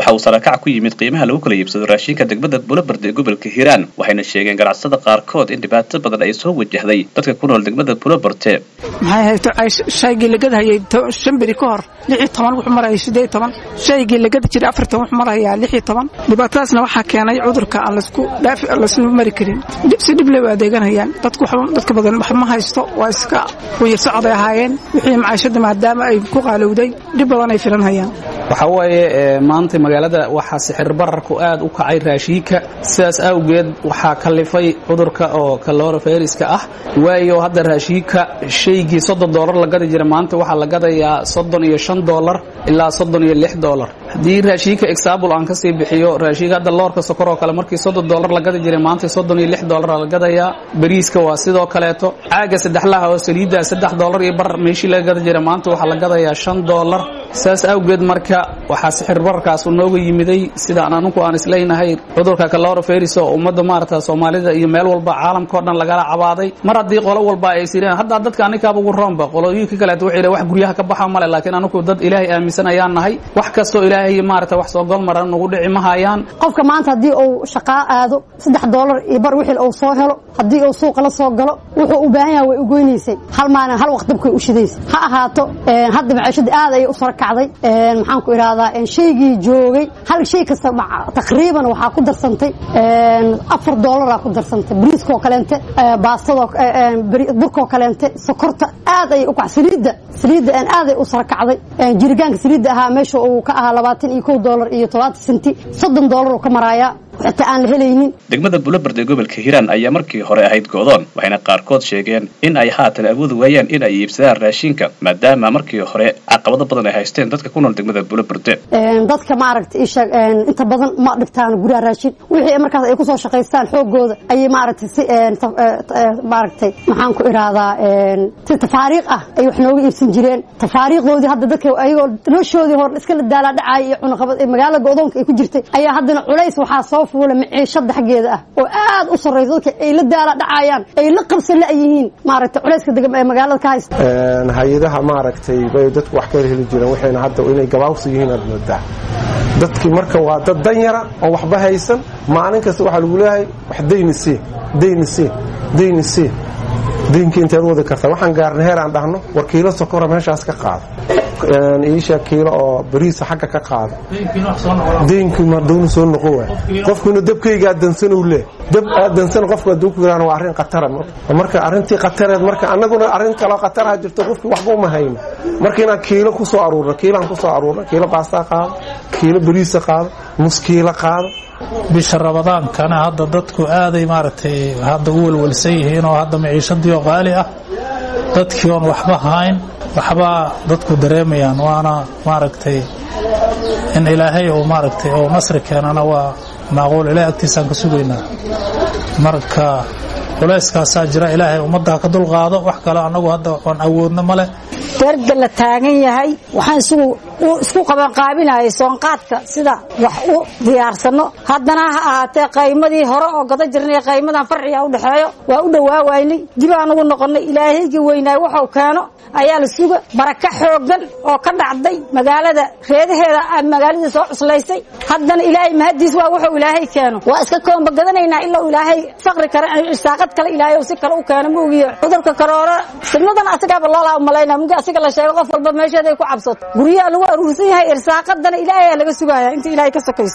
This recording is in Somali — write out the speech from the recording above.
waxa uu sarakac ku yimid qiimaha lagu kala iibsado raashinka degmada bulobarde ee gobolka hiiraan waxayna sheegeen ganacsada qaarkood in dhibaato badan ay soo wajahday dadka ku nool degmada bulobarte maxay hayto shaygii lagada hayay shan beri ka hor lix iyo toban wuxuu maraya siddeed iyo toban shaygii lagada jiray afartan wuxuu marayaa lix iyo toban dhibaatadaasna waxaa keenay cudurka aan laysku dhaafi laysku mari karin si dhib leh u adeeganayaan dadku dadka badan wax ma haysto waa iska wayar socday ahaayeen wixii macaashada maadaama ay ku qaalowday dhib badan ay filan hayaan waxaa waaye maanta magaalada waxaa sixir bararku aad u kacay raashiinka sidaas awgeed waxaa kalifay cudurka oo kaloroferiska ah waayo hadda raashiinka shaygii soddon doolar la gadi jira maanta waxaa la gadayaa soddon iyo shan doolar ilaa soddon iyo lix doolar haddii raashiinka exaabul aan kasii bixiyo raashiinka hadda loorka sokor oo kale markii soddon doolar la gadi jiray maanta soddon iyo lix doolar la gadayaa bariiska waa sidoo kaleeto caaga saddexlaha oo saliidda saddex doolar iyo bar meeshii laga gadi jiray maanta waxaa la gadayaa shan doolar saas awgeed marka waxaa sixir bararkaasu nooga yimiday sidaan anugu aan isleynahay cudurka kaloroferis oo ummadda maarata soomaalida iyo meel walba caalamka o dhan lagala cabaaday mar haddii qolo walba ay sireen haddaa dadka anikaaba ugu roonba qolooyinka kaleeto waxay wax guryaha ka baxa male laakiin anugu dad ilaahay aaminsan ayaan nahay wax kastoo ilaahay maarata wax soo golmaran nagu dhici ma hayaan qofka maanta haddii uu shaqaa aado saddex doolar iyo bar wixii uu soo helo haddii uu suuqa la soo galo wuxuu u baahan yahay way u goynaysay hal maalin hal waqt dabkay u shidaysay ha ahaato hadda maciishadii aad ayay u sara kacday maxaan ku idhahdaa shaygii joogay hal shay kasta taqriiban waxaa ku darsantay afar doolaraa ku darsantay bariiskoo kaleente baastadoo burkoo kaleente sokorta aad ayay u kac saliidda saliidda aad ay u sara kacday jiritaanka saliidda ahaa meesha uu ka ahaa labaatan iyo kow doolar iyo todobaatan senti soddon doolar uu ka maraayaa xitaa aan la helaynin degmada bulobard ee gobolka hiiraan ayaa markii hore ahayd go'doon waxayna qaarkood sheegeen in ay haatan awoodi waayaan in ay iibsadaan raashinka maadaama markii hore caqabado badan ay haysteen dadka ku nool degmada bulobarde dadka maaragta isheeg inta badan ma dhigtaan guryaha raashin wixii markaas ay kusoo shaqaystaan xoogooda ayay maaragtay si maaragtay maxaan ku idhaahdaa si tafaariiq ah ay wax nooga iibsan jireen tafaariiqdoodii hadda dadka ayagoo noloshoodii hore iska la daalaa dhacaya iyo cunaqabad magaalada go'doonka ay ku jirtay ayaa haddana culays waxaa soo fuula maciishada xaggeeda ah oo aad u sarraysa dadka ay la daala dhacayaan ay la qabsan la'yihiin maaragtay culayska magaalada ka haysta hay-adaha maaragtay bay dadku wax ka heli jireen waxayna hadda inay gabaabsi yihiin aad moodaa dadkii marka waa dad danyara oo waxba haysan maalin kasta waxaa lagu leeyahay wax dayni sii dayni sii dayni sii daynkii inteed wadi kartaa waxaan gaarnay heer aan dhahno war kiilo sokora meeshaas ka qaado iisha kiilo oo bariisa xagga ka qaado daynkii madowna soo noqon waay qofkuna dabkaygaa dansan uu leeh dab aad dansan qofku hadduu ku yiraan waa arrin khatara marka arrintii khatareed marka annaguna arrin kaloo khataraha jirto qofkii waxba uma hayno marka inaan kiilo ku soo aruurno kiilaan ku soo aruurno kiilo baastaa qaado kiilo bariisa qaado nus kiilo qaado bisha rabadaankana hadda dadku aaday maaragtay hadda u welwelsan yihiin oo hadda maciishadii oo qaali ah dadkii oon waxba hayn waxbaa dadku dareemayaan waana maaragtay in ilaahay uu maaragtay uu nasri keenana waa maaquul ilahay agtiisaan ka sugaynaa marka culayskaasaa jira ilaahay ummadda ka dulqaado wax kale annagu hadda oon awoodno ma leh darda la taagan yahay waxaan isugu isku qabanqaabinayay soonqaadka sida wax u diyaarsano haddana ha ahaatee qaymadii hore oo gada jirnay qaymadan farciga u dhexeeyo waa u dhowaawaynay dib aan ugu noqonnay ilaahayga weynaay waxuu keeno ayaa la suga baraka xooggan oo ka dhacday magaalada reedaheeda magaaladii soo cuslaysay haddana ilaahay mahadiis waa wuxuu ilaahay keeno waa iska koomba gadanaynaa ilaa ilaahay faqri kale irsaaqad kale ilaahay si kale u keeno ma ogiyo cudurka karoora sidnadan asagaaba loolaa umalayna mugii asiga la sheego qof walba meesheeda ay ku cabsato guryaha lagu aruursan yahay irsaaqadana ilaahay laga sugaya inta ilaahay ka sokayso